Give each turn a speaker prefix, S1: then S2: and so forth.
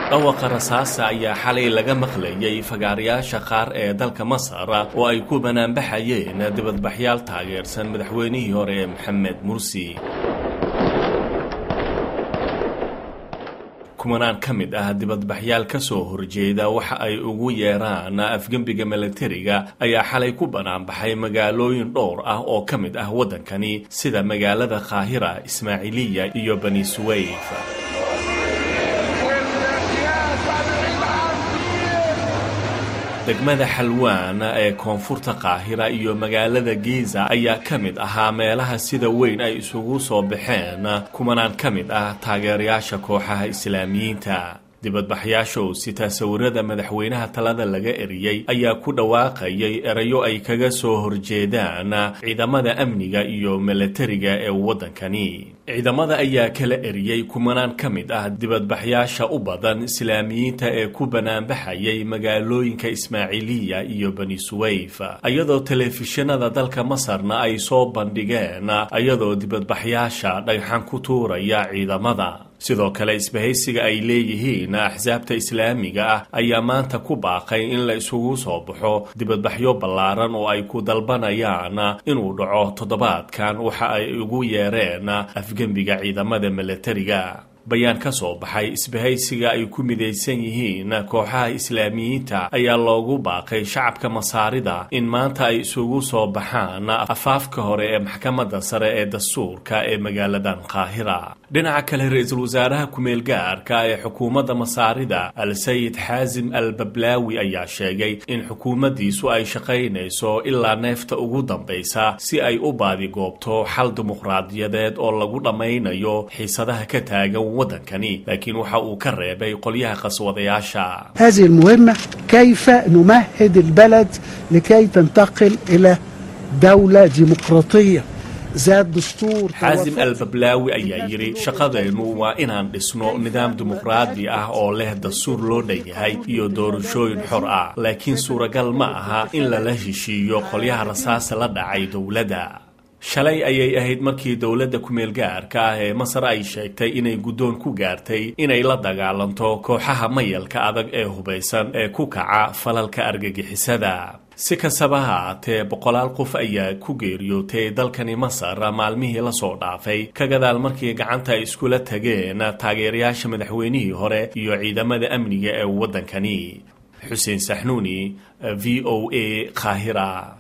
S1: dhawaqa rasaasa ayaa xalay laga maqlayay fagaarayaasha qaar ee dalka masar oo ay ku banaanbaxayeen dibadbaxyaal taageersan madaxweynihii hore ee maxamed mursi kumanaan ka mid ah dibadbaxyaal ka soo horjeeda waxa ay ugu yeeraan afgembiga milatariga ayaa xalay ku banaanbaxay magaalooyin dhowr ah oo ka mid ah waddankani sida magaalada qaahira ismaaciiliya iyo bani suwayf degmada xalwaan ee koonfurta qaahira iyo magaalada giza ayaa ka mid ahaa meelaha sida weyn ay isugu soo baxeen kumanaan ka mid ah taageerayaasha kooxaha islaamiyiinta dibadbaxyaasha oo sitaa sawirada madaxweynaha talada laga eriyey ayaa ku dhawaaqayay erayo ay kaga soo horjeedaan ciidamada amniga iyo milatariga ee waddankani ciidamada ayaa kala eriyey kumanaan ka mid ah dibadbaxyaasha u badan islaamiyiinta ee ku banaanbaxayay magaalooyinka ismaaciiliya iyo bani suwayf iyadoo telefishinada dalka masarna ay soo bandhigeen iyadoo dibadbaxyaasha dhagxan ku tuuraya ciidamada sidoo kale isbahaysiga ay leeyihiin axsaabta islaamiga ah ayaa maanta ku baaqay in la isugu soo baxo dibadbaxyo ballaaran oo ay ku dalbanayaan inuu dhaco toddobaadkan waxa ay ugu yeereen afgembiga ciidamada milatariga bayaan ka soo baxay isbahaysiga ay ku midaysan yihiin kooxaha islaamiyiinta ayaa loogu baaqay shacabka masaarida in maanta ay isugu soo baxaan afaafka hore ee maxkamadda sare ee dastuurka ee magaaladan qaahira dhinaca kale ra-iisul wasaaraha kumeel gaarka ee xukuumadda masaarida al sayid xaasim al bablaawi ayaa sheegay in xukuumaddiisu ay shaqaynayso ilaa neefta ugu dambaysa si ay u baadigoobto xal dimuqraadiyadeed oo lagu dhammaynayo xiisadaha ka taagan waddankani laakiin waxa uu ka reebay qolyaha qaswadayaasha
S2: هذه المهمة كيف نمهد البلد لكي تنتقل إلى دولة ديمقراطية ذات دستور
S1: xaasim al bablaawi ayaa yidhi shaqadeennu waa inaan dhisno nidaam dimuqraadi ah oo leh dastuur loo dhan yahay iyo doorashooyin xor ah laakiin suuragal ma aha in lala heshiiyo qolyaha rasaasa la dhacay dowladda shalay ayay ahayd markii dowladda kumeel gaarka ah ee masar ay sheegtay inay guddoon ku gaartay inay la dagaalanto kooxaha mayalka adag ee hubaysan ee ku kaca falalka argagixisada si kastaba ha aatee boqolaal qof ayaa ku geeriyootay dalkani masar maalmihii lasoo dhaafay ka gadaal markii gacanta ay iskula tageen taageerayaasha madaxweynihii hore iyo ciidamada amniga ee waddankani xuseen saxnuuni v o a qaahira